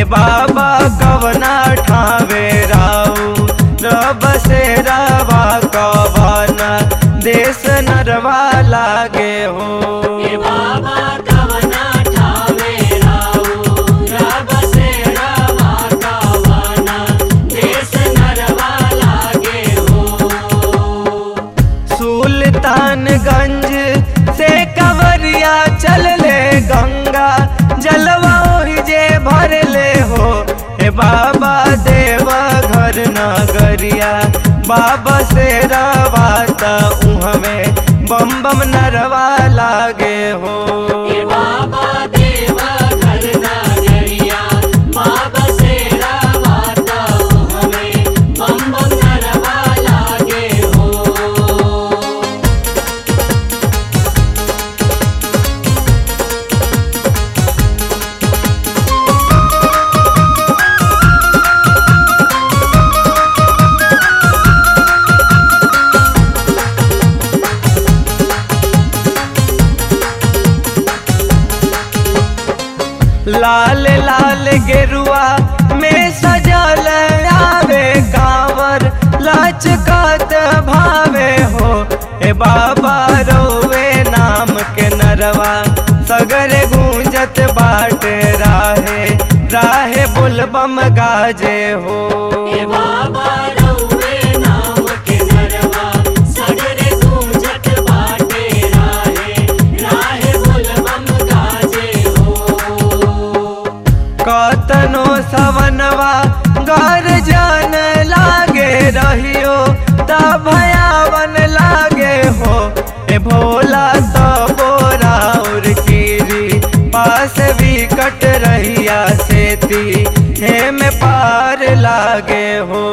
बाबा कवना ठावे राऊ रब से रवा कवना देश नरवा लागे हो ए बाबा कवना ठावे राऊ रब से रवा कवना देश नरवा लागे हो सुल्तानगंज से कवरिया चल ले गंगा जलवा ओहि जे भर ले हो हे बाबा देवा घर नगरिया बाबा से रवाता उहमे बम बम नरवा लागे हो ए बाबा देवा घर नगरिया बाबा से रवाता हमें बम बम नरवा लागे हो लाल लाल गेरुआ में सजल आवे कांवर लचकत भावे हो ए बाबा रोवे नाम के नरवा सगरे गूंजत बाट राहे राहे बुलबम गाजे हो ए बाबा रउवे नाम के नरवा सगरे गूंजत बाटे राहे राहे बोलबम गाजे हो कतनो सवनवा घर जान लागे रहियो त भयावन लागे हो ए भोला तो बोरा और कीरी पास भी कट रहिया सेती हे में पार लागे हो